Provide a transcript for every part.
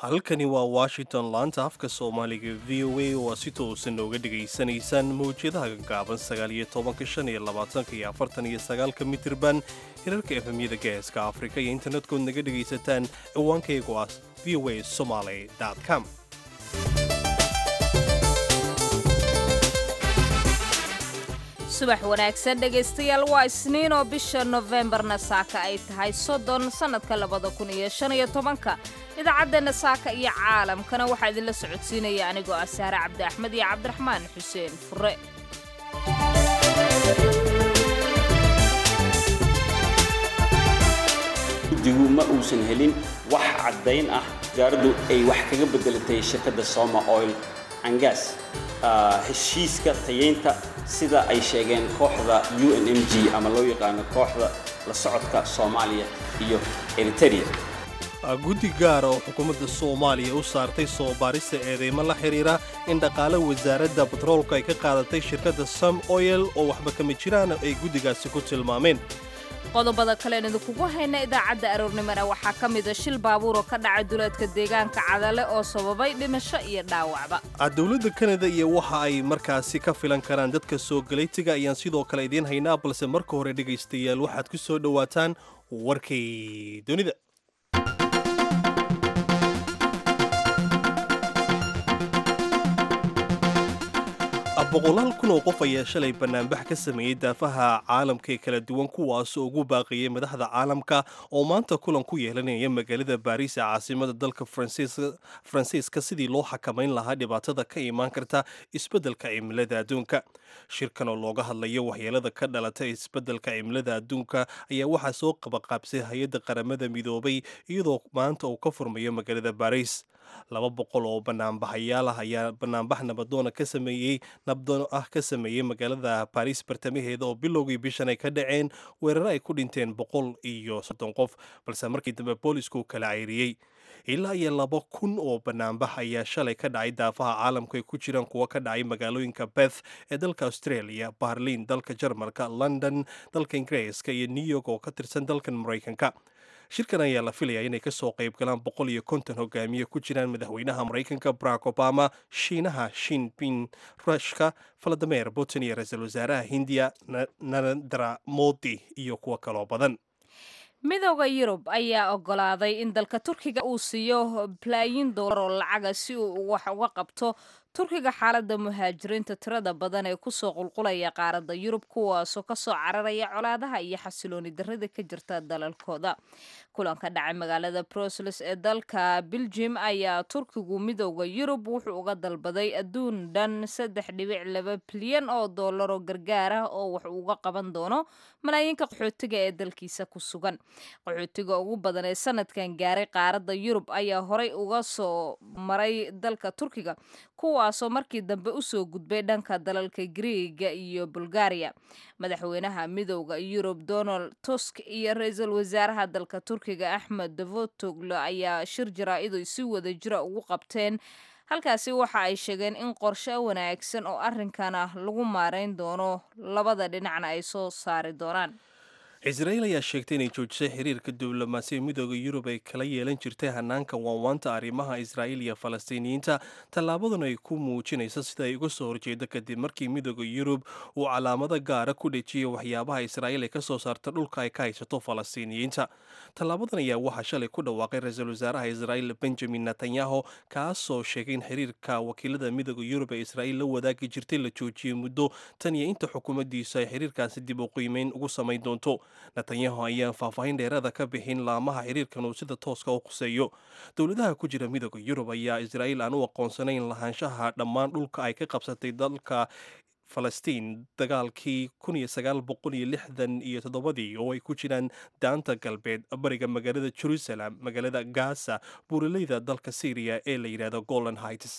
halkani waa washington laanta afka soomaaliga v o a oo aad si toosan nooga dhegaysanaysaan mawjadaha gaaban sagaaliyo tobanka shan iyo labaatanka iyo afartan iyo sagaalka mitirban hirarka efemyada geeska afrika iyo internetkood naga dhegaysataan ciwaankaygu ah v o a somaly com subax wanaagsan dhegaystayaal waa isniin oo bisha nofembarna saaka ay tahay soddon sannadka labada kun iyo shan iyo tobanka idaacaddeena saaka iyo caalamkana waxaa idinla socodsiinaya anigoo ah saare cabdi axmed iyo cabdiraxmaan xuseen fure guddigu ma uusan helin wax caddayn ah wasaaraddu ay wax kaga beddelatay shirkadda soma oil angas heshiiska tayeynta sida ay sheegeen kooxda u n m g ama loo yaqaano kooxda la socodka soomaaliya iyo eriteria guddi gaara oo xukuumadda soomaaliya u saartay soo baarista eedeymo la xidhiira in dhaqaale wasaaradda batroolka ay ka qaadatay shirkadda som oyel oo waxba kama jiraan ay guddigaasi ku tilmaameen qodobada kalean idinkugu hayna idaacadda aroornimona waxaa ka mida shil baabuur oo ka dhacay duleedka deegaanka cadale oo sababay dhimasho iyo dhaawacba dowladda kanada iyo waxa ay markaasi ka filan karaan dadka soo galaytiga ayaan sidoo kale idiin haynaa balse marka hore dhegaystayaal waxaad ku soo dhowaataan warkay dunida boqolaal kun oo qof ayaa shalay bannaanbax ka sameeyey daafaha caalamka ee kala duwan kuwaasoo ugu baaqayay madaxda caalamka oo maanta kulan ku yeelanaya magaalada baariis ee caasimada dalka faransiiska sidii loo xakamayn lahaa dhibaatada ka imaan karta isbeddelka cimilada adduunka shirkan oo looga hadlayo waxyeelada ka dhalata isbeddelka cimilada adduunka ayaa waxaa soo qabaqaabsay hay-adda qaramada midoobay iyadoo maanta uu ka furmayo magaalada baariis laba boqol oo banaanbaxayaal ah ayaa banaanbax nabadoona ka sameeyey nabdoon ah ka sameeyey magaalada baariis bartamaheeda oo bilowgii bishan ay ka dhaceen weeraro ay ku dhinteen boqol iyo soddon qof balse markii dambe boolisku kala cayriyey ilaa iyo laba kun oo banaanbax ayaa shalay ka dhacay daafaha caalamku ay ku jiraan kuwa ka dhacay magaalooyinka beth ee dalka australia barliin dalka jarmalka london dalka ingiriiska iyo new york oo ka tirsan dalkan maraykanka shirkan ayaa la filayaa inay ka soo qayb galaan boqol iyo konton hogaamiye ku jiraan madaxweynaha maraykanka barack obama shiinaha shinping rushka valademer putin iyo ra-iisul wasaaraha hindiya narendra modi iyo kuwo kaloo badan midooda yurub ayaa ogolaaday in dalka turkiga uu siiyo balaayin doolar oo lacaga si uu wax uga qabto turkiga xaaladda muhaajiriinta tirada badan ee kusoo qulqulaya qaaradda yurub kuwaasoo kasoo cararaya colaadaha iyo xasilooni darrada ka jirta dalalkooda kulanka dhacay magaalada brussels ee dalka beljim ayaa turkigu midooda yurub wuxuu uga dalbaday adduun dhan saddex dhibic laba bilyan oo dollar oo gargaar ah oo wax uga qaban doono malaayiinka qaxootiga ee dalkiisa ku sugan qaxootiga ugu badan ee sanadkan gaaray qaaradda yurub ayaa horay uga soo maray dalka turkiga kuwaasoo markii dambe usoo gudbay dhanka dalalka griiga iyo bulgaariya madaxweynaha midooda yurub donald tusk iyo ra-iisul wasaaraha dalka turkiga axmed davotoglo ayaa shir jaraa-idu si wada jira ugu qabteen halkaasi waxa ay sheegeen in qorshe wanaagsan oo arrinkan ah lagu maarayn doono labada dhinacna ay soo saari doonaan israa'iil ayaa sheegtay inay joojisay xiriirka diblomaasiya midooda yurub ay kala yeelan jirtay hanaanka waanwaanta arrimaha israa'iil iyo falastiiniyiinta tallaabaduna ay ku muujinayso sida ay uga soo horjeedo kadib markii midooda yurub uu calaamado gaara ku dhejiyay waxyaabaha israa'iil ay ka soo saarta dhulka ay ka haysato falastiiniyiinta tallaabadan ayaa waxaa shalay ku dhawaaqay ra-iisul wasaaraha israa'iil benjamin netanyahu kaasoo sheegay in xiriirka wakiilada midooda yurub ee israa'iil la wadaagi jirtay la joojiyey muddo tan iyo inta xukuumaddiisu ay xiriirkaasi dib u qiimeyn ugu samayn doonto netanyahu ayaan faahfaahin dheeraada ka bixin laamaha xiriirkan uu sida tooska u khuseeyo dowladaha ku jira midooda yurub ayaa israa'iil aan u aqoonsanayn lahaanshaha dhammaan dhulka ay ka qabsatay dalka falastiin dagaalkii kun iyo sagaal boqol iyo lixdan iyo toddobadii oo ay ku jiraan daanta galbeed bariga magaalada jerusalem magaalada gaza buuraleyda dalka syriya ee la yidhahdo golan hights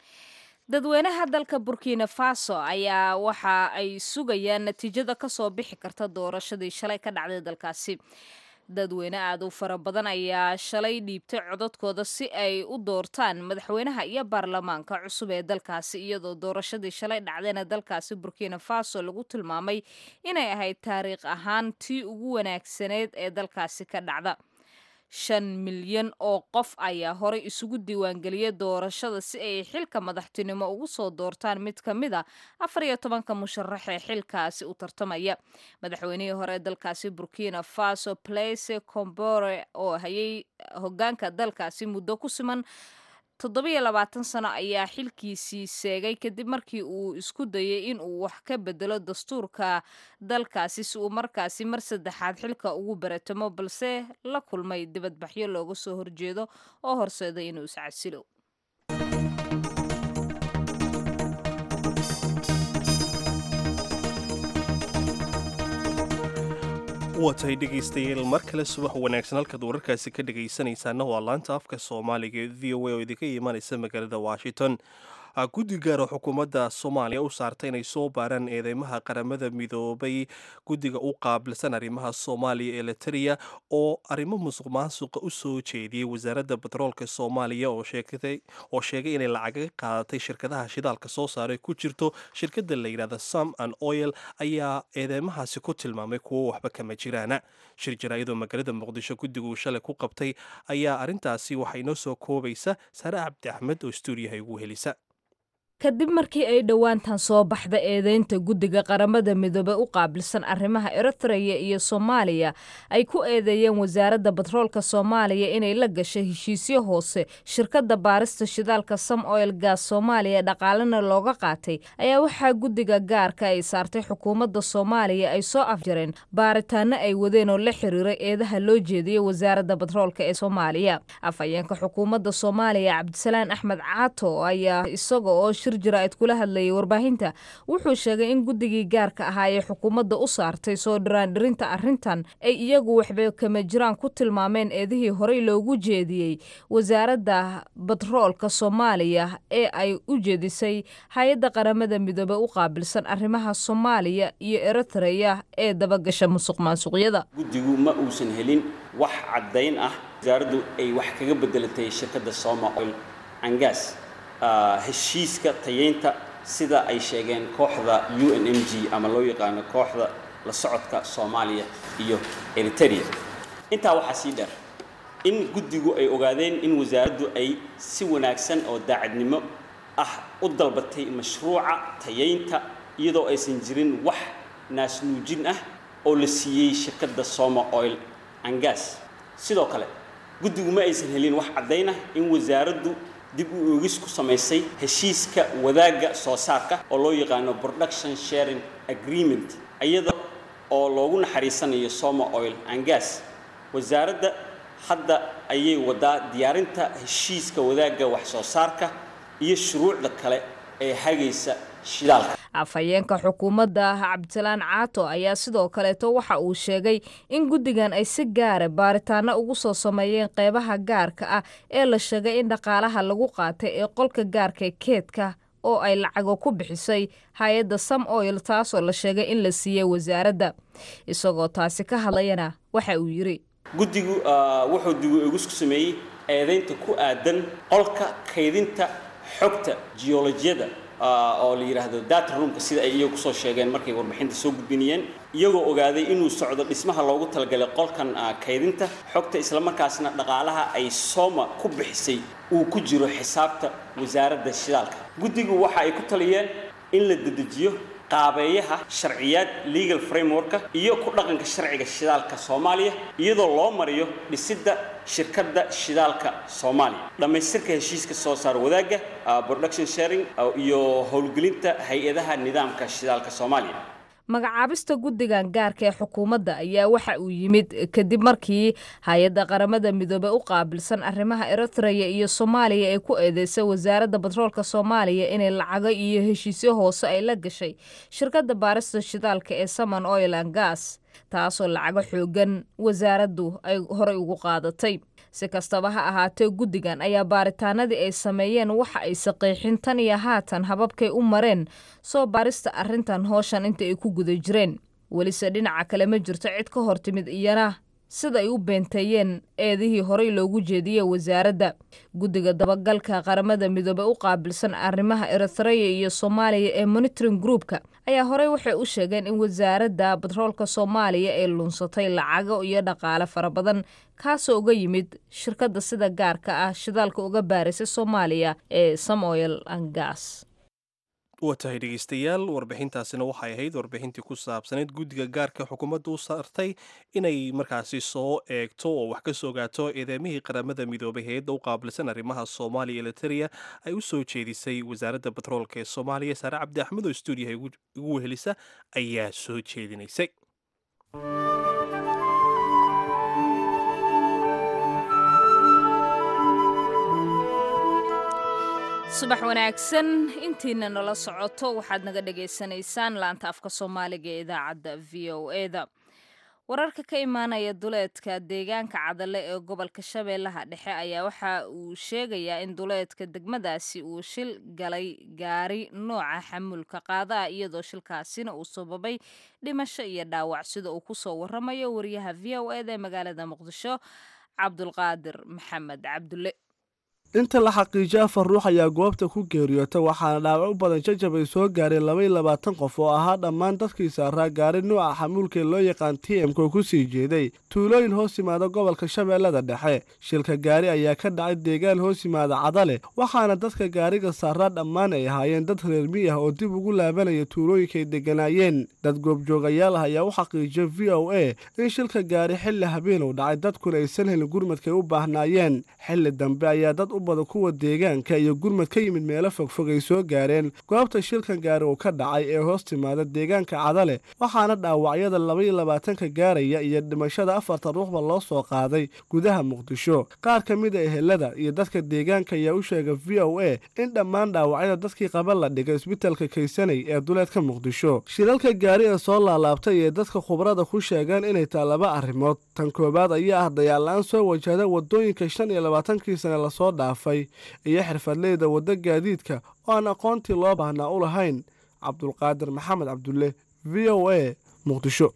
dadweynaha dalka burkina faso ayaa waxa ay sugayaan natiijada kasoo bixi karta doorashadii shalay ka dhacday dalkaasi dadweyne aad u fara badan ayaa shalay dhiibtay codadkooda si ay u doortaan madaxweynaha iyo baarlamaanka cusub ee dalkaasi iyadoo doorashadii shalay dhacdayna dalkaasi burkina faso lagu tilmaamay inay ahayd taariikh ahaan tii ugu wanaagsaneyd ee dalkaasi ka dhacda shan milyan oo qof ayaa horey isugu diiwaangeliyay doorashada si ay xilka madaxtinimo ugu soo doortaan mid ka mid a afar iyo tobanka musharax ee xilkaasi u tartamaya madaxweynihii hore ee dalkaasi burkina faso place combore oo hayay hogaanka dalkaasi muddo ku siman toddobiyo labaatan sano ayaa xilkiisii seegay kadib markii uu isku dayay in uu wax ka bedelo dastuurka dalkaasi si uu markaasi mar saddexaad xilka ugu baratamo balse la kulmay dibadbaxyo looga soo horjeedo oo horseeday inuu iscasilo waa tahay dhegaystayaal mar kale subax wanaagsan halkaad wararkaasi ka dhegaysanaysaana waa laanta afka soomaaliga ee v o a oo idinka imanaysa magaalada washington guddi gaar oo xukuumadda soomaaliya u saartay inay soo baaraan eedeymaha qaramada midoobay guddiga u qaabilsan arrimaha soomaaliya ee letariya oo arrimo musuq maasuqa u soo jeediyey wasaaradda batroolka soomaaliya oo sheegay inay lacaga qaadatay shirkadaha shidaalka soo saaray ku jirto shirkadda la yidhahda sam and oil ayaa eedeymahaasi ku tilmaamay kuwo waxba kama jiraana shir jaraa'idoo magaalada muqdisho guddigu shalay ku qabtay ayaa arrintaasi waxay noo soo koobaysa sare cabdi axmed oo stuudiyaha igu helisa kadib markii ay dhowaantan soo baxda eedeynta guddiga qaramada midoobe u qaabilsan arrimaha eritreya iyo soomaaliya ay ku eedeeyeen wasaaradda batroolka soomaaliya inay la gashay heshiisyo hoose shirkadda baarista shidaalka sam oil gas soomaaliya dhaqaalena looga qaatay ayaa waxaa guddiga gaarka ay saartay xukuumadda soomaaliya ay soo afjareen baaritaano ay wadeen oo la xiriiray eedaha loo jeediyey wasaaradda batroolka ee soomaaliya afhayeenka xukuumadda soomaaliya cabdisalaan axmed caato ayaa isaga oo jiraa'id kula hadlayay warbaahinta wuxuu sheegay in guddigii gaarka ahaa ee xukuumadda u saartay soo dhiraandhirinta arrintan ay iyagu waxba kama jiraan ku tilmaameen eedihii horey loogu jeediyey wasaaradda batroolka soomaaliya ee ay u jeedisay hay-adda qaramada midoobe u qaabilsan arrimaha soomaaliya iyo eritreya ee dabagasha musuq maasuqyada guddigu ma uusan helin wax caddayn ah wasaaraddu ay wax kaga bedelatay shirkadda soma oil angas heshiiska tayeynta sida ay sheegeen kooxda u n m g ama loo yaqaano kooxda la socodka soomaaliya iyo eriteria intaa waxaa sii dheer in guddigu ay ogaadeen in wasaaraddu ay si wanaagsan oo daacadnimo ah u dalbatay mashruuca tayeynta iyadoo aysan jirin wax naasnuujin ah oo la siiyey shirkadda soma oil angas sidoo kale guddigu ma aysan helin wax caddayn ah in wasaaraddu dib u oogis ku samaysay heshiiska wadaagga soo saarka oo loo yaqaano production sharing agreement iyada oo loogu naxariisanayo soma oil angas wasaaradda hadda ayay wadaa diyaarinta heshiiska wadaagga wax soo saarka iyo shuruucda kale ee hagaysa shidaalka afhayeenka xukuumadda cabdisalaan caato ayaa sidoo kaleeto waxa uu sheegay in guddigan ay si gaara baaritaano ugu soo sameeyeen qeybaha gaarka ah ee la sheegay in dhaqaalaha lagu qaatay ee qolka gaarka ee keedka oo ay lacago ku bixisay hay-adda sam oil taasoo la sheegay in la siiyey wasaaradda isagoo taasi ka hadlayana waxa uu yidhi guddigu wuxuu dib u eegis ku sameeyey eedaynta ku aadan qolka kaydinta xogta geolojiyada oo la yidhaahdo data roomka sida ay iyagu kusoo sheegeen markay warbixinta soo gudbinayeen iyagoo ogaaday inuu socdo dhismaha loogu talagalay qolkan kaydinta xogta islamarkaasna dhaqaalaha ay sooma ku bixisay uu ku jiro xisaabta wasaaradda shidaalka guddigu waxa ay ku taliyeen in la dedejiyo qaabeeyaha sharciyaad legal frameworka iyo ku dhaqanka sharciga shidaalka soomaaliya iyadoo loo mariyo dhisidda shirkadda shidaalka soomaaliya dhammaystirka heshiiska soo saar wadaagga production sharing iyo howlgelinta hay-adaha nidaamka shidaalka soomaaliya magacaabista guddigan gaarka ee xukuumadda ayaa waxa uu yimid kadib markii hay-adda qaramada midoobe u qaabilsan arrimaha eritreya iyo soomaaliya ay ku eedeysay wasaaradda batroolka soomaaliya inay lacago iyo heshiisyo hoose ay la gashay shirkadda baarista shidaalka ee saman oil an gas taasoo lacago xoogan wasaaraddu ay horey ugu qaadatay si kastaba ha ahaatee guddigan ayaa baaritaanadii ay sameeyeen waxa ay saqiixin tan iyo haatan hababkay u mareen soo baarista arrintan hooshan inta ay ku guda jireen welise dhinaca kale ma jirto cid ka hor timid iyana sida ay u beenteeyeen eedihii horey loogu jeediyey wasaaradda guddiga dabagalka qaramada midoobey u qaabilsan arrimaha eritreya iyo soomaaliya ee monitoring groupka ayaa horey waxay u sheegeen in wasaaradda batroolka soomaaliya ay lunsatay lacago iyo dhaqaale fara badan kaasoo uga yimid shirkadda sida gaarka ah shidaalka uga baarisa soomaaliya ee samoil angas waa tahay dhegeystayaal warbixintaasina waxay ahayd warbixintii ku saabsanayd guddiga gaarka xukuumadda u saartay inay markaasi soo eegto oo wax ka soo gaato eedeemihii qaramada midoobay hay-adda u qaabilsan arrimaha soomaaliya eliteria ay u soo jeedisay wasaaradda batroolka ee soomaaliya saare cabdi axmed oo stuudiyaha igu wehelisa ayaa soo jeedinaysay subax wanaagsan intiina nala socoto waxaad naga dhagaysanaysaan laanta afka soomaaliga ee idaacadda v o eda wararka ka imaanaya duleedka deegaanka cadale ee gobolka shabeellaha dhexe ayaa waxa uu sheegayaa in duleedka degmadaasi uu shil galay gaari nooca xamuulka qaadaah iyadoo shilkaasina uu sababay dhimasho iyo dhaawac sida uu kusoo waramayo wariyaha v o eda ee magaalada muqdisho cabdulqaadir maxamed cabdulle inta la xaqiijiyo afar ruux ayaa goobta ku geeriyoota waxaana dhaawac u badan jajab ay soo gaareen labaiyo labaatan qof oo ahaa dhammaan dadkii saaraa gaari nuuca xamuulkee loo yaqaan t m-ka ku sii jeeday tuulooyin hoos yimaada gobolka shabeellada dhexe shilka gaari ayaa ka dhacay deegaan hoos yimaada cadale waxaana dadka gaariga saaraa dhammaan ay ahaayeen dad reer mi ah oo dib ugu laabanaya tuulooyinkay degganaayeen dad goobjoogayaal ah ayaa u xaqiijiya v o a in shilka gaari xilli habeen uu dhacay dadkuna aysan helin gurmadkay u baahnaayeen xilli dambe ayaa dad bada kuwa deegaanka iyo gurmad ka yimid meelo fogfog ay soo gaareen goobta shilkan gaari uu ka dhacay ee hoos timaada deegaanka cadale waxaana dhaawacyada labaiyo labaatanka gaaraya iyo dhimashada afartan ruuxba loo soo qaaday gudaha muqdisho qaar ka mid a ehelada iyo dadka deegaanka ayaa u sheegay v o a in dhammaan dhaawacyada dadkii qaba la dhigay isbitalka kaysanay ee duleedka muqdisho shilalka gaari ee soo laalaabtay ee dadka khubrada ku sheegaan inay taa laba arrimood tan koowaad ayaa ah dayaal-la-aan soo wajahda wadooyinka shan iyo labaatankii sane lasoo dhaafay iyo xirfadleyda wadda gaadiidka oo aan aqoontii loo baahnaa u lahayn cabdulqaadir maxamed cabdulle v o a muqdisho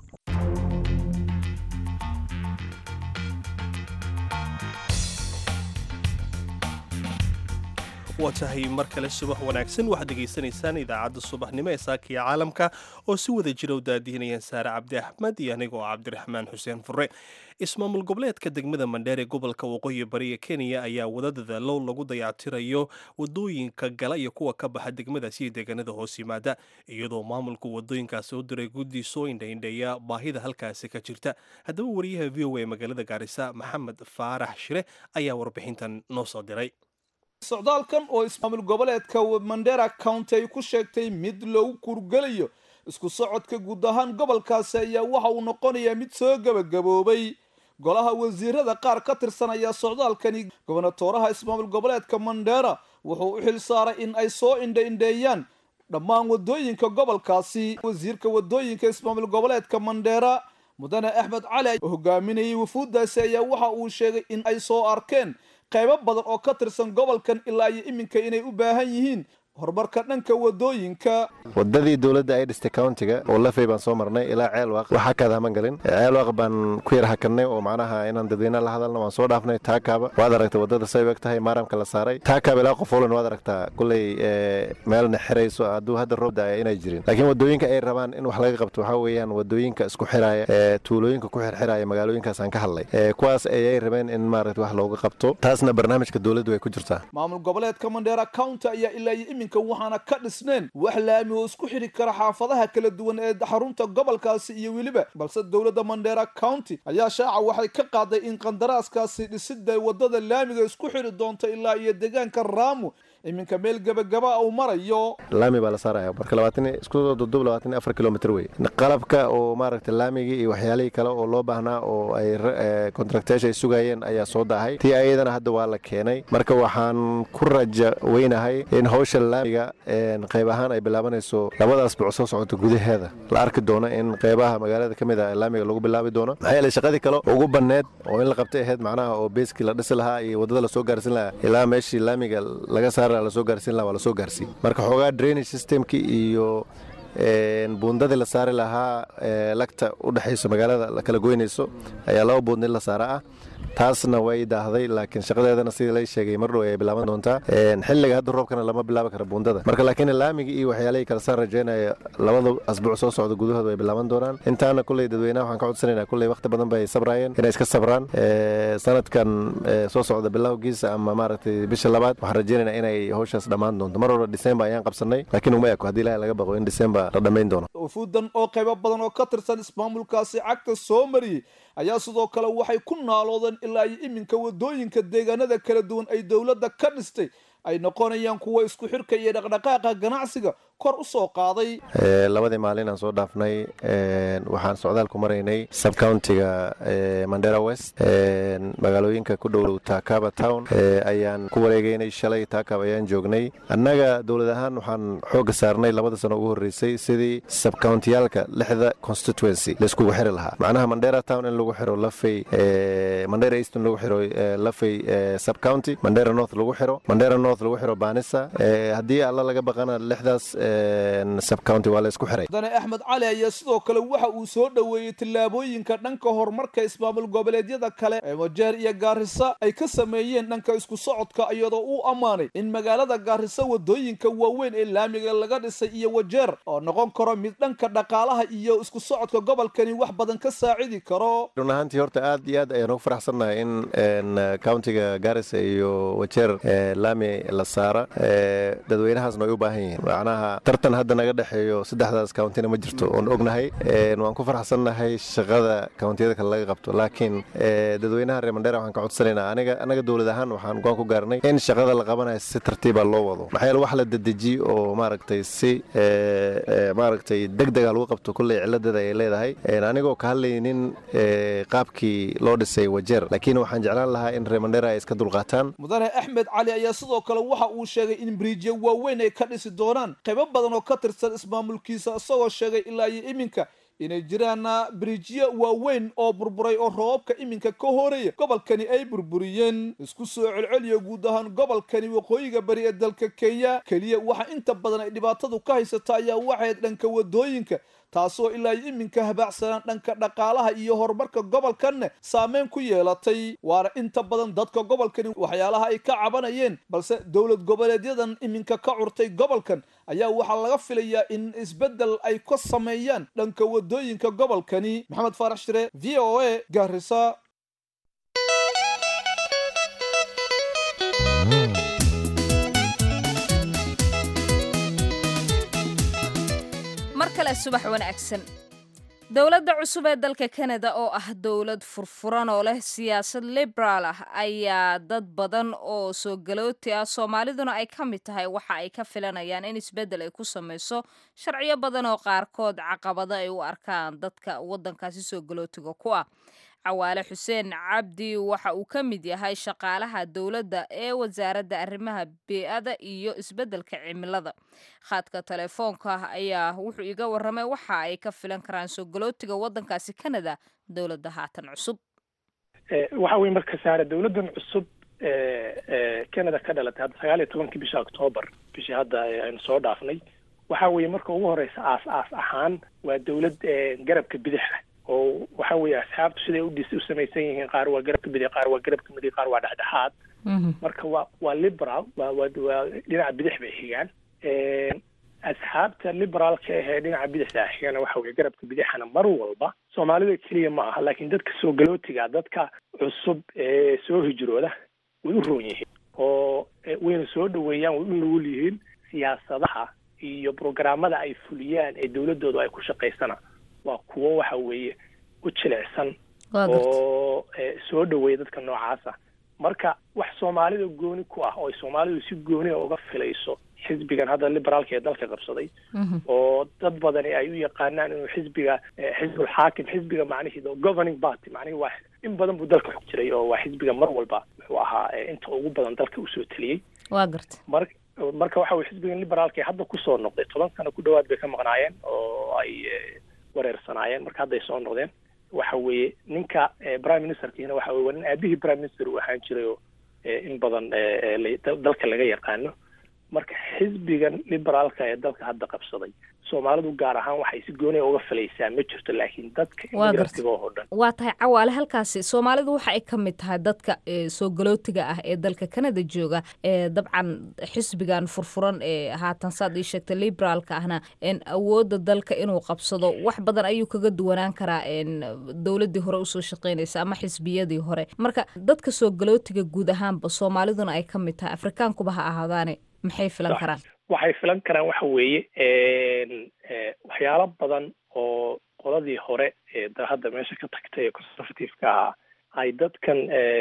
waa tahay mar kale subax wanaagsan waxaad dhegaysanaysaan idaacadda subaxnimo ee saakiya caalamka oo si wada jira u daadihinayaan saare cabdi axmed iyo anigoo cabdiraxmaan xuseen fure ismaamul goboleedka degmada mandheer ee gobolka waqooyi bari ee kenya ayaa wada dadaalo lagu dayactirayo wadooyinka gala iyo kuwa ka baxa degmadaasi iyo deegaanada hoos yimaada iyadoo maamulku wadooyinkaasi u diray guddi soo indhaindheeya baahida halkaasi ka jirta haddaba wariyaha v o a magaalada gaarisa maxamed faarax shire ayaa warbixintan noo soo diray socdaalkan oo ismaamul goboleedka mandera county ay ku sheegtay mid loogu kurgelayo isku socodka guud ahaan gobolkaasi ayaa waxa uu noqonayaa mid soo gebagaboobay golaha wasiirada qaar ka tirsanaya socdaalkani gobonatooraha ismaamul goboleedka mandera wuxuu u xil saaray in ay soo indha-indheeyaan dhammaan wadooyinka gobolkaasi wasiirka wadooyinka ismaamul goboleedka mandera mudane axmed cali oo hogaaminayay wafuuddaasi ayaa waxa uu sheegay in ay soo arkeen qaybo badan oo ka tirsan gobolkan ilaa iyo iminka inay u baahan yihiin horumarka dhanka wadooyinka wadadii dowladda ay dhistay countiga oo lafey baan soo marnay ilaa ceelwaaq waxaa kaadahaman galin ceelwaaq baan ku yar hakanay oo macnaha inaan dadweynaha la hadalna waan soo dhaafnay taakaaba waad aragtay wadada say eg tahay maaramka la saaray taakaaba ilaa qofolan waad aragtaa kuley meelna xirayso hadduu hadda roob daaya inay jirin laakiin wadooyinka ay rabaan in wax laga qabto waxaa weeyaan wadooyinka isku xiraaya ee tuulooyinka ku xirxiraya magaalooyinkaas aan ka hadlay kuwaas ayay rabeen in maaragta wax looga qabto taasna barnaamijka dowladdu way ku jirtaa maamul goboleedka mandheera county ayaa ilaa iyo iminka waxaana ka dhisneen wax laami oo isku xidhi kara xaafadaha kala duwan ee xarunta gobolkaasi iyo weliba balse dowladda mandheera county ayaa shaaca waxay ka qaaday in qandaraaskaasi dhisida wadada laamiga isku xidhi doonta ilaa iyo deegaanka raamu iminka meel gebagaba uu marayo laami baa la saaraya marka labaatan isku dudub labaatan iyo afar kilomitr wey qalabka oo maaragtay laamigii iyo waxyaalihii kale oo loo baahnaa oo ay contracteesha ay sugayeen ayaa soo daahay tii ayadana hadda waa la keenay marka waxaan ku raja weynahay in hawsha laamiga qayb ahaan ay bilaabanayso labadaas buc soo socota gudaheeda la arki doono in qaybaha magaalada ka mid ah laamiga lagu bilaabi doono maxaa yeele shaqadii kale ugu banneed oo in la qabtay ahayd macnaha oo beeskii la dhisi lahaa iyo waddada lasoo gaarsin lahaa ilaa meeshii laamiga laga saar lasoo gaarsiin laha waa lasoo gaarsiin marka xoogaa drainage systemki iyo buundadii la saari lahaa lagta u dhexayso magaalada la kala goynayso ayaa laba buundin la saara ah taasna way daahday laakiin shaqadeedana sidii lay sheegay mar dhow ay bilaaban doontaa xilliga hadda roobkana lama bilaabi kara buundada marka laakiin laamigii iyo waxyaalihii kale saan rajeynaya labada asbuuc soo socda gudahooda way bilaaban doonaan intaana kulley dadweynaha waxaan ka codsanaynaa kulley waqti badan bay sabraayeen inay iska sabraan sanadkan soo socda bilowgiisa ama maaragtay bisha labaad waxaan rajeynaynaa inay hawshaas dhammaan doonto mar hore disembar ayaan qabsanay laakiin uma eko haddii ilahay laga baqo in disembar la dhammayn doono ufuudan oo qaybo badan oo ka tirsan ismaamulkaasi cagta soo mariyey ayaa sidoo kale waxay ku naaloodeen ilaa iyo iminka wadooyinka deegaanada kala duwan ay dowladda ka dhistay ay noqonayaan kuwa isku xirka iyo dhaqdhaqaaqa ganacsiga kor u soo qaaday labadii maalin aan soo dhaafnay waxaan socdaal ku maraynay subcountiga mandera west magaalooyinka ku dhow taakaba town ayaan ku wareegeynay shalay taakab ayaan joognay annaga dowlad ahaan waxaan xoogga saarnay labada sano ugu horreysay sidii subcountiyaalka lixda constituency laiskugu xiri lahaa macnaha mandera town in lagu xiro lafay mandera east in lagu xiro lafay subcounty mandera north lagu xiro mandera north lagu xiro baanisa haddii alla laga baqana lixdaas subcounty waa la isku xiray mudane axmed cali ayaa sidoo kale waxa uu soo dhoweeyey tillaabooyinka dhanka horumarka ismaamul goboleedyada kale ee wajeer iyo gaarisa ay ka sameeyeen dhanka isku socodka iyadoo uu ammaanay in magaalada gaarisa wadooyinka waaweyn ee laamiga laga dhisay iyo wajeer oo noqon karo mid dhanka dhaqaalaha iyo isku socodka gobolkani wax badan ka saacidi karo run ahaantii horta aad iyo aad ayaan ugu faraxsannahay in countiga gaarisa iyo wajeer laami la saara dadweynahaasna way u baahan yihiin macnaha tartan hadda naga dhexeeyo saddexdaas countina ma jirto oon ognahay waan ku faraxsannahay shaqada countiyada kale laga qabto laakiin dadweynaha reer mandheera waxaan ka codsanaynaa aniga anaga dowlad ahaan waxaan go'aan ku gaarnay in shaqada la qabanayo si tartiiba loo wado maxaa yeele wax la dedejiye oo maaragtay si maaragtay degdega lagu qabto kulley ciladeeda ay leedahay anigoo ka hadlaynin qaabkii loo dhisay wajeer laakiin waxaan jeclaan lahaa in reer mandheera ay iska dulqaataan mudane axmed cali ayaa sidoo kale waxa uu sheegay in biriijyo waaweyn ay ka dhisi doonaan qaybo badan oo ka tirsan ismaamulkiisa isagoo sheegay ilaa iyo iminka inay jiraan biriijyo waaweyn oo burburay oo roobabka iminka ka horeeya gobolkani ay burburiyeen isku soo celceliya guud ahaan gobolkani waqooyiga bari ee dalka kenya keliya waxa inta badan ay dhibaatadu ka haysata ayaa waxayd dhanka wadooyinka taasoo ilaa iyo iminka habaacsanaan dhanka dhaqaalaha iyo horumarka gobolkanne saameyn ku yeelatay waana inta badan dadka gobolkani waxyaalaha ay ka cabanayeen balse dowlad goboleedyadan iminka ka curtay gobolkan ayaa waxaa laga filayaa in isbeddel ay ka sameeyaan dhanka wadooyinka gobolkani maxamed faarax shire v o a gaarisa mar kale subax wanaagsan dowladda cusub ee dalka kanada oo ah dowlad furfuran oo leh siyaasad liberaal ah ayaa dad badan oo soo galooti ah soomaaliduna ay ka mid tahay waxa ay ka filanayaan in isbeddel ay ku samayso sharciyo badan oo qaarkood caqabado ay u arkaan dadka waddankaasi soo galootiga ku ah cawaale xuseen cabdi waxa uu ka mid yahay shaqaalaha dowladda ee wasaaradda arrimaha bee-ada iyo isbeddelka cimilada khaadka telefoonka ayaa wuxuu iga warramay waxa ay ka filan karaan soo galootiga waddankaasi canada dowladda haatan cusub waxa weye marka saare dowladdan cusub canada ka dhalatay hadda sagaal iyo tobankii bisha octoobar bishii hadda aynu soo dhaafnay waxa weeye marka ugu horeysa aas aas ahaan waa dowlad garabka bidaxa oo waxa weeye asxaabtu siday udhis u samaysan yihiin qaar waa garabka bidix qaar waa garabka midig qaar waa dhexdhexaad marka waa waa liberal waa waa waa dhinaca bidix bay xigaan asxaabta liberaalka ahee dhinaca bidixda xigana waxa weye garabka bidixana mar walba soomaalida keliya ma aha laakiin dadka soo galootiga dadka cusub ee soo hijrooda way u roon yihiin oo wayna soo dhaweeyaan way u nugul yihiin siyaasadaha iyo programmada ay fuliyaan ee dowladoodu ay ku shaqaysana waa kuwo waxa weeye u jilicsan oo soo dhaweeya dadka noocaasa marka wax soomaalida gooni ku ah oo ay soomaalidu si gooniga uga filayso xisbigan hadda liberaalka ee dalka qabsaday oo dad badani ay u yaqaanaan inuu xisbiga xisbul xaakim xisbiga macnihiida governing party macnihi waa in badan buu dalka xog jiray oo waa xisbiga mar walba wuxuu ahaa inta ugu badan dalka usoo teliyey waa garta mar marka waxa weye xisbigan liberaalka ee hadda kusoo noqday toban sano ku dhawaad bay ka maqnaayeen oo ay wareersanaayeen marka hadday soo noqdeen waxa weeye ninka prime ministerkiina waxa weye waa nin aabihii prime minister uu ahaan jiray oo in badan dalka laga yaqaano marka xisbigan liberaalka ee dalka hadda qabsaday soomaalidu gaar ahaan waxay si gooniya uga filaysaa ma jirto laakiin dadka Waa gartay. imigrantiga oo dhan waa tahay cawaale halkaasi soomaalidu waxa ay ka mid tahay dadka ee, soo galootiga ah ee dalka kanada jooga ee dabcan xisbigan furfuran ee haatan saad ii sheegtay liberaalka ahna een awoodda dalka inuu qabsado wax badan ayuu kaga duwanaan karaa een dowladii hore usoo shaqeynaysa ama xisbiyadii hore marka dadka soo galootiga guud ahaanba soomaaliduna ay ka mid tahay afrikaankuba ha ahaadaane maxay filan Sax. karaan waxay filan karaan waxa weeye een, eh, waxyaalo badan oo qoladii hore ee da- hadda meesha ka tagtay ee conservative-ka ahaa ay dadkan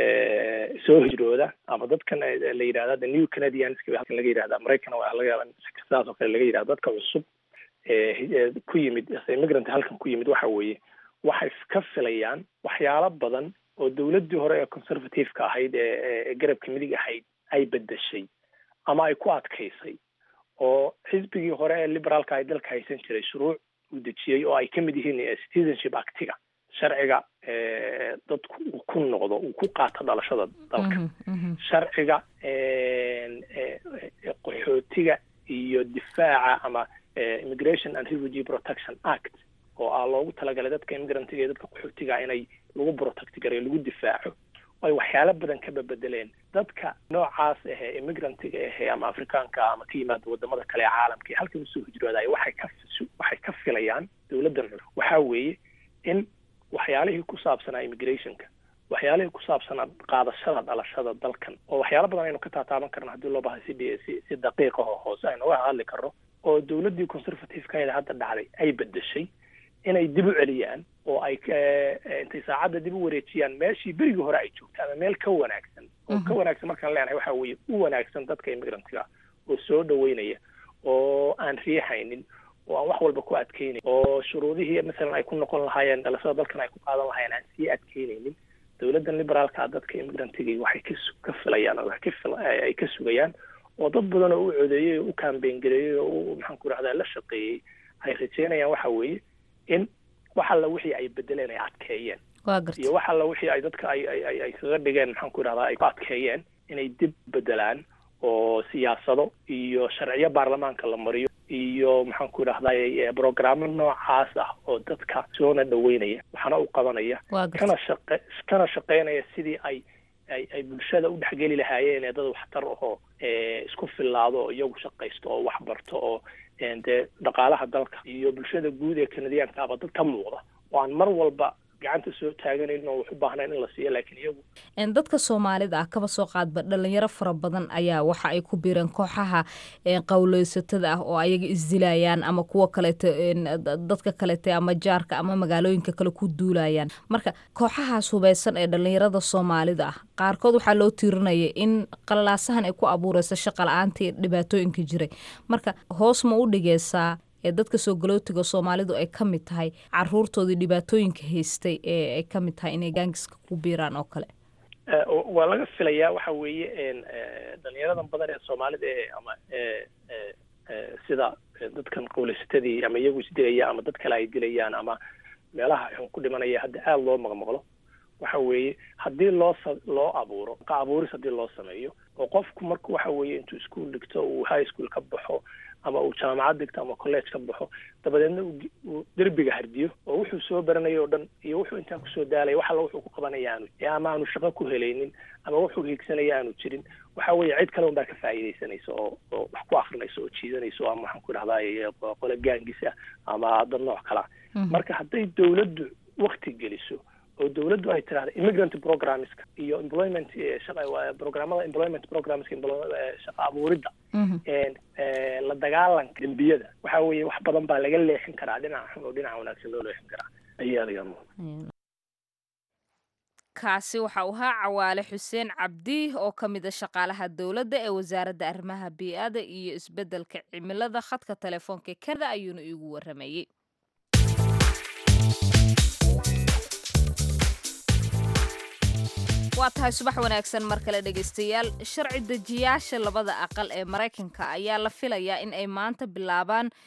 eh, soo hijrooda ama dadkan eh, la yidhahda the new canadians halkan laga yidhahda maraykan waa laga yaaba in sidaas oo kale laga yidhahda dadka cusub ee hi- ee ku yimid immigrant halkan ku yimid waxa weeye waxay ka filayaan waxyaalo badan oo dowladdii hore ee conservative-ka ahayd ee ee- ee garabka midig ahayd ay bedeshay ama ay ku adkaysay oo xisbigii hore ee liberaalka ay dalka haysan jiray shuruuc uu dejiyey oo ay ka mid yihiin eh, citizenship actiga sharciga eh, dadku uu ku noqdo uu ku qaato dhalashada dalka Mhm, mhm. sharciga een, eh, eh, qaxootiga iyo difaaca ama eh, immigration and refugee protection act oo ah loogu talagalay dadka immigrantiga iyo dadka qaxootiga inay lagu protect gareyo lagu difaaco oo ay waxyaalo badan ka bebedeleen dadka noocaas ahee immigrantiga ahee ama afrikaanka ama ka yimaada wadamada kale ee caalamka ee halkan usoo hijroodayo waxay ka waxay ka filayaan dowladdan waxaa weeye in waxyaalihii ku saabsanaa immigrationka waxyaalihii ku saabsanaa qaadashada dhalashada dalkan oo waxyaalo badan aynu ka taataaban karno haddii loo bahay si dhi- si si daqiiqa oo hoose aynu uga hadli karno oo dowladdii conservative-ka ee hadda dhacday ay bedeshay inay dib u celiyaan oo ay eh, eh, intay saacadda dib u wareejiyaan meeshii berigii hore ay joogta ama meel ka wanaagsan oo ka wanaagsan markaan leenahay waxa weeye u wanaagsan dadka immigrantiga oo soo dhaweynaya oo aan riixaynin oo aan wax walba ku adkeynayn oo shuruudihii masalan ay ku noqon lahaayeen dhalashada dalkan ay ku qaadan lahaayeen aan sii adkeynaynin dowladdan liberaalka ah dadka immigrantiga waxay ka su- ka filayaan oo waxay ka fil- ay ay ka sugayaan oo dad badan oo u codeeyey oo u kaambeyn gareeyey oo u maxaan ku rahdaa la shaqeeyey ay rajeynayaan waxa weeye in wax alla wixii ay bedeleen ay adkeeyeen waa gartay iyo wax alla wixii ay dadka ay ay ay ay kaga dhigeen maxaan ku idhahdaa ay ku adkeeyeen inay dib bedelaan oo siyaasado iyo sharciyo baarlamaanka la mariyo iyo maxaan ku idhahdaa brogrammo noocaas ah oo dadka soona dhaweynaya waxaana u qabanaya waa gartay kana shaqe kana shaqeynaya sidii ay ay ay bulshada u dhexgeli lahaayeen ee dad waxtar ahoo ee isku fillaado oo iyagu shaqaysto oo wax barto oo een dee dhaqaalaha dalka iyo bulshada guud ee kanadiyaanka aba dad ka muuqda oo aan mar walba gacanta soo taaganayn oo wax u baahnayn in la siiyo laakiin iyagu Een, dadka soomaalida ah kaba soo qaadba dhalinyaro fara badan ayaa waxa ay ku biireen kooxaha een, qowleysatada ah oo ayaga isdilayaan ama kuwa kaleeto een, da- dadka kaleete ama jaarka ama magaalooyinka kale ku duulayaan marka kooxahaas hubeysan ee dhalinyarada soomaalida ah qaarkood waxaa loo tiirinaya in qalalaasahan ay ku abuureyso shaqa la-aantii dhibaatooyinka jiray marka hoos ma u dhigeysaa ee dadka soo galootiga soomaalidu ay ka mid tahay caruurtoodii dhibaatooyinka haystay ee ay ka mid tahay inay gaangiska ku biiraan oo kale Eh, waa laga filayaa waxa weeye een, eh, dhalinyaradan badan ee soomaalida ee ama eh, eh, eh, sida eh, dadkan qowleysatadii ama iyagu isdilaya ama dad kale ay dilayaan ama meelaha xun ku dhimanaya hadda aada loo maqmaqlo waxa weeye haddii loo sa- loo abuuro qa abuuris haddii loo sameeyo oo qofku marku waxa weeye intuu iskuol dhigto uu high school ka baxo ama uu jaamacad dhigto ama college ka baxo dabadeedna uu gi- uu derbiga hardiyo oo wuxuu soo baranayo o dhan iyo wuxuu intaa kusoo daalaya wax alla wuxuu ku qabanaya aanu ee ama aanu shaqo ku helaynin ama wuxuu hiigsanaya aanu jirin waxa weeye cid kale unbaa ka faa'iidaysanaysa oo oo wax ku akrinaysa oo jiidanaysa ama waxaan ku idhahdaa qole gaangis ah ama dad nooc kala marka hadday dowladdu wakti geliso oo dowladdu ay tirahda immigrant programmeska iyo employment eh, shaqa waa programmada employment programmeska emplo- eh, shaqa abuuridda een, eh, la dagaalanka dembiyada waxa weeye wax badan baa laga leexin karaa dhinaca xun oo dhinaca wanaagsan loo leexin karaa ayaa laga muuqda kaasi waxa uu ahaa cawaale xuseen cabdi oo ka mid a shaqaalaha dowladda ee wasaaradda arrimaha bii'ada iyo isbeddelka cimilada khadka telefoonka ee kanada ayuuna iigu waramayey waa tahay subax wanaagsan mar kale dhegaystayaal sharci dejiyaasha labada aqal ee maraykanka ayaa la filayaa in ay maanta bilaabaan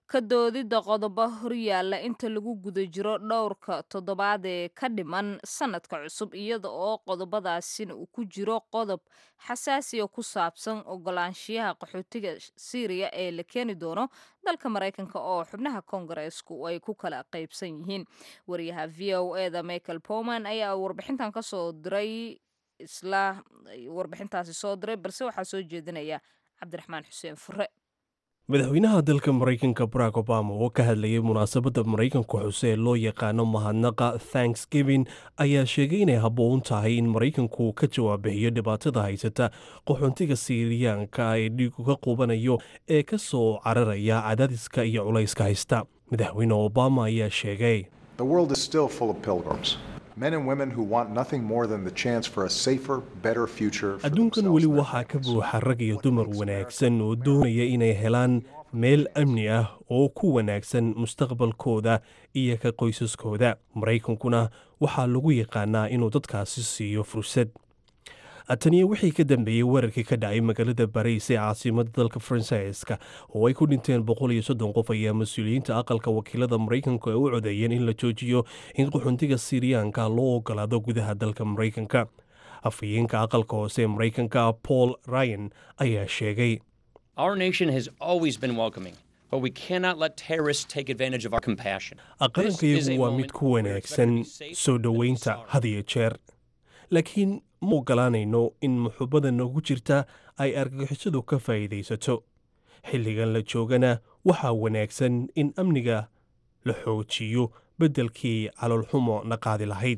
ka doodidda qodobo horyaalla inta lagu guda jiro dhowrka toddobaad ee ka dhiman sanadka cusub iyada oo qodobadaasina uu ku jiro qodob xasaasiya ku saabsan ogolaanshiyaha qaxootiga syriya ee la keeni doono dalka maraykanka oo xubnaha koongareesku ay ku kala qaybsan yihiin wariyaha v o eda michael powman ayaa warbixintan kasoo diray isla warbixintaasi soo diray balse waxaa soo jeedinaya cabdiraxmaan xuseen fure madaxweynaha dalka maraykanka barack obama oo ka hadlayay munaasabadda maraykanka xuse ee loo yaqaano mahadnaqa thanksgiving ayaa sheegay inay habboon tahay in maraykanku ka jawaabixiyo dhibaatada haysata qaxoontiga siiriyaanka ee dhiigu ka qubanayo ee ka soo cararaya cadaadiska iyo culayska haysta madaxweyne obama ayaa sheegay The world is still full of pilgrims. Men and women who want nothing more than the chance for a safer, better future. for adduunkan themselves weli and their waxaa ka families. buuxa rag iyo dumar wanaagsan oo doonaya inay helaan meel amni ah oo ku wanaagsan mustaqbalkooda iyo ka qoysaskooda maraykankuna waxaa lagu yaqaanaa inuu dadkaasi siiyo fursad taniyo wixii ka dambeeyey weerarkii ka dhacay magaalada bariis ee caasimada dalka faransiiska oo ay ku dhinteen boqol iyo soddon qof ayaa mas-uuliyiinta aqalka wakiilada maraykanku ay u codeeyeen in la joojiyo in qaxoontiga siiriyaanka loo ogolaado gudaha dalka maraykanka afhayeenka aqalka hoose ee maraykanka paul ryan ayaa sheegay Our nation has always been welcoming, but we cannot let terrorists take advantage of our compassion. qarankayagu waa mid ku wanaagsan soo dhoweynta had iyo jeer laakiin ma ogolaanayno in muxubbada noogu jirta ay argagixisadu ka faa'iidaysato xilligan la joogana waxaa wanaagsan in amniga la xoojiyo beddelkii caloolxumo na qaadi lahayd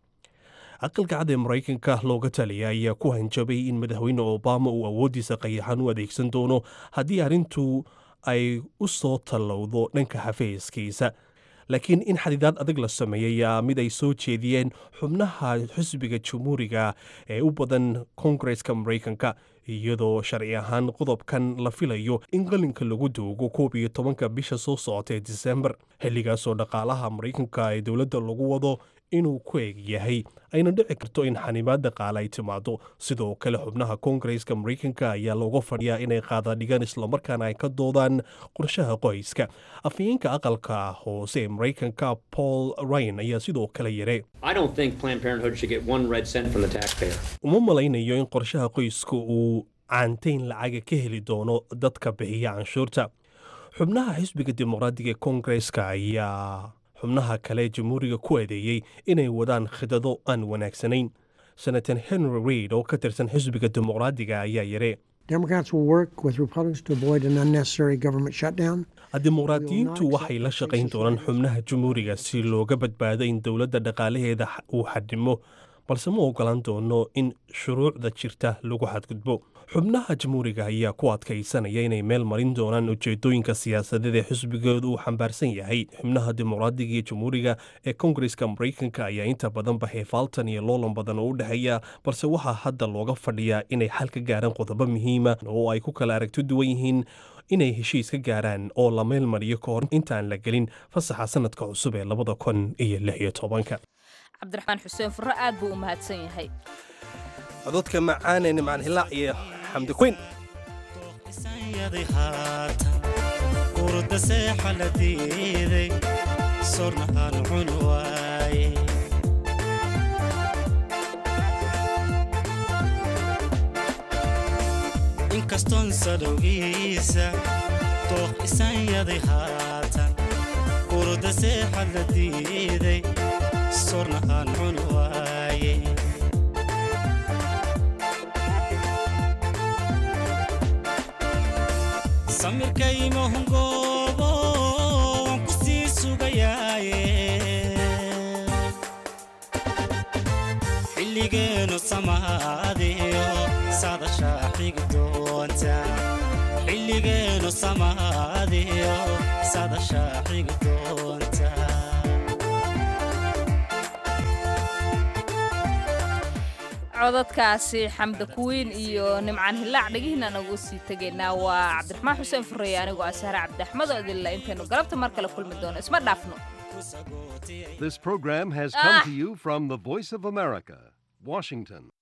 aqalka cad ee maraykanka looga taliya ayaa ku hanjabay in madaxweyne obama uu awooddiisa qayaxan u adeegsan doono haddii arrintu ay u soo tallowdo dhanka xafiiskiisa laakiin in xadidaad adag la sameeyayaa mid ay soo jeediyeen xubnaha xisbiga jamhuuriga ee u badan koongareska maraykanka iyadoo sharci ahaan qodobkan la filayo in qalinka lagu duugo koob iyo tobanka bisha soo socota ee disembar xilligaasoo dhaqaalaha maraykanka ee dowladda lagu wado inuu ku eg yahay ayna dhici karto in xanibaad dhaqaale ay timaado sidoo kale xubnaha koongareska maraykanka ayaa looga fadhiyaa inay qaadadhigaan islamarkaana ay ka doodaan qorshaha qoyska afhayeenka aqalka hoose ee maraykanka paul ryan ayaa sidoo kale yare I don't think Planned Parenthood should get one red cent from the taxpayer. uma malaynayo in qorshaha qoyska uu caantayn lacaga ka heli doono dadka bixiya canshuurta xubnaha xisbiga dimuqraadiga ee koongareska ayaa xubnaha kale ee jamhuuriga ku adeeyey inay wadaan khidado aan wanaagsanayn senator henry reid oo ka tirsan xisbiga dimuqraadiga ayaa yare Democrats will work with Republicans to avoid an unnecessary government shutdown. dimuqraadiyiintu waxay la shaqayn doonaan xubnaha jamhuuriga si looga badbaado in dowladda dhaqaalaheeda uu xadhimo balse ma ogolaan doono in shuruucda jirta lagu xadgudbo xubnaha jamhuuriga ayaa ku adkaysanaya inay meel marin doonaan ujeedooyinka siyaasadeed ee xisbigooda uu xambaarsan yahay xubnaha dimuqraadiga iyo jamhuuriga ee koongareska maraykanka ayaa inta badan baxay faaltan iyo loolan badan oo u dhexeeya balse waxaa hadda looga fadhiyaa inay xal ka gaaraan qodobo muhiima oo ay ku kala aragto duwan yihiin inay heshiis ka gaaraan oo la meel mariyo ka hor intaan la gelin fasaxa sanadka cusub ee labada kun iyo lix iyo tobanka cabdiraxmaan xuseen furre aad buu u mahadsan yahay cododka macaane nimcaan hilaac iyo xamdi quyn yaday haatan urda seexa la diiday sorna aan cun waaye inkastoon sadowgiisa dooq isan yaday haatan urda seexa la diiday sorna aan cun waaye samirkaymahungoobo waan ku sii sugayaaye xilligeenu samaadiyo sadashaa xigi doonta xilligeenu samaadiyo sadashaa xigi doonta codadkaasi xamda kuwiin iyo nimcaan hilaac dhegihiina nagu sii tegaynaa waa cabdiraxmaan xuseen furreeye anigoo ah sahre cabdiraxmado idinla intaynu galabta mar kale kulmi doono isma dhaafno This program has come to you from the Voice of America, Washington.